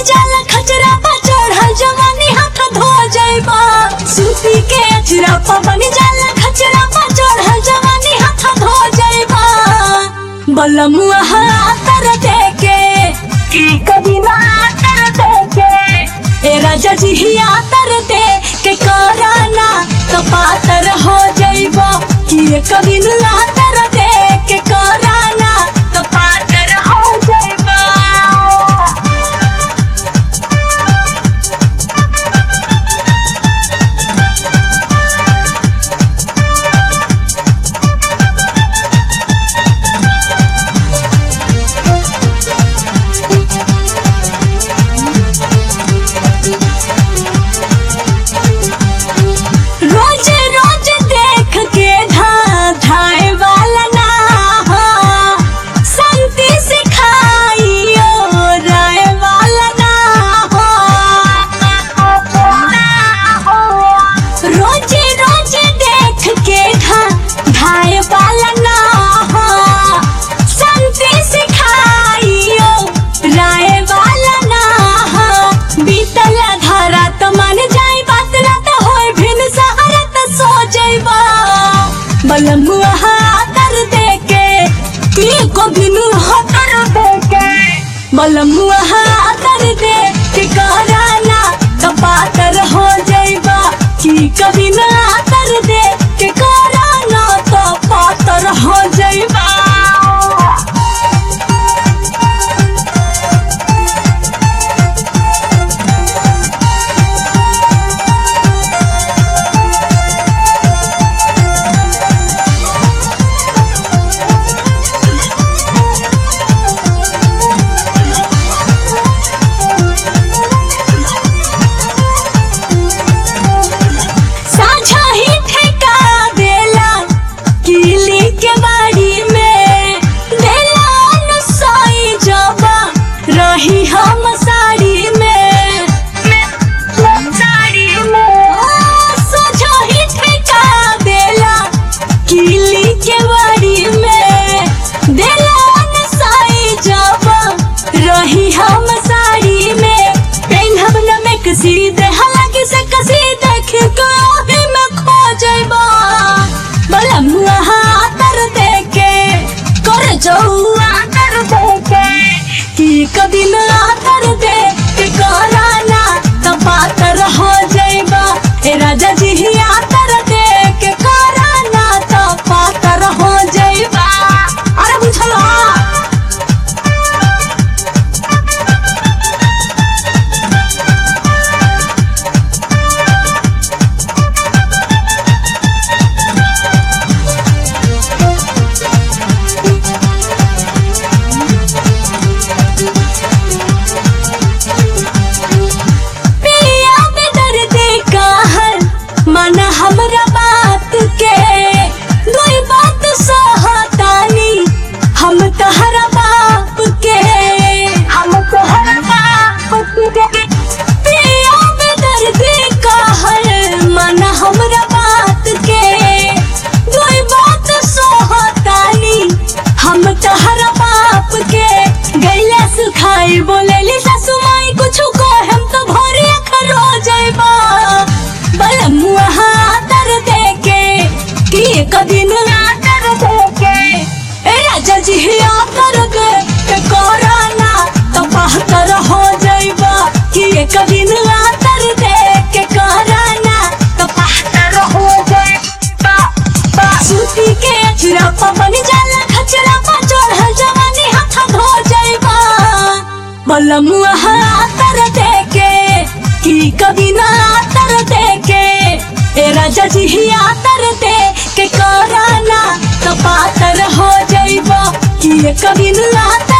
जाला खचरा पा चढ़ल जवानी हाथ धो जाइबा सूती के अचरा पा बनी जाला खचरा पा चढ़ल जवानी हाथ धो जाइबा बलमुआ हातर देके की कभी ना तर देके ए राजा जी ही आतर दे के कराना कपातर हो जाइबा कि ये कभी ना आतर दे के कराना कपातर हो जाइबा रोज रोज देख के धा धाए वाला ना हो संति सिखाइयो राय वाला ना हो रोज रोज देख के धा धाए वाला ना हो संति सिखाइयो राय वाला ना हो बीतल धारा तो मन जाई बात ना तो होय भिन सहारा तो सो जाइबा बलमुआ हातर देके की को बिनु हातर देके बलमुआ हातर दे के कराना कपातर हो जाइबा की कभी ना आतर दे के कराना तो पातर हो जाइबा साझा ही ठेका देला किली के बाड़ी में देला अनुसाई जबा रही हम साड़ी में साड़ी में साझा ही ठेका देला किली के बाड़ी में देला अनुसाई जबा रही हम साड़ी में पेन्हब न में कसी दे हालांकि से कसी देख के ओही में खो जाइबा बला मुआ हातर देके कर जौआ तर देके कि कभी न आतर दे के कराना तपातर हो जाइबा ए राजा जी ही आतर दे के कराना तपातर हो जाइबा अरे बुझला पिया में दर्द कहर मन हमरा बात के दुई बात सहतानी हम तहरा बाप के हम तहरा बाप के पिया में दर्द कहर मन हमरा बात के दुई बात सहतानी हम तहरा बाप के गैला सुखाई बोलेली सासु माई कुछु को हम तो भोरे खरो जाइबा बलमुआ हातर देके कि कभी ना कर देके ए राजा जी ही आतर दे के कोराना तो बहतर हो जाइबा कि कभी ना कर दे के कोराना तो बहतर हो जाइबा बा सूती के अचरा पा बनी जाला खचरा पा चढ़ल जवानी हाथ धो जाइबा बलमुआ हातर देके कि कभी ना आतर देके ए राजा जी ही आतर दे के कराना कपातर हो जाइबा कि ये कभी ना आतर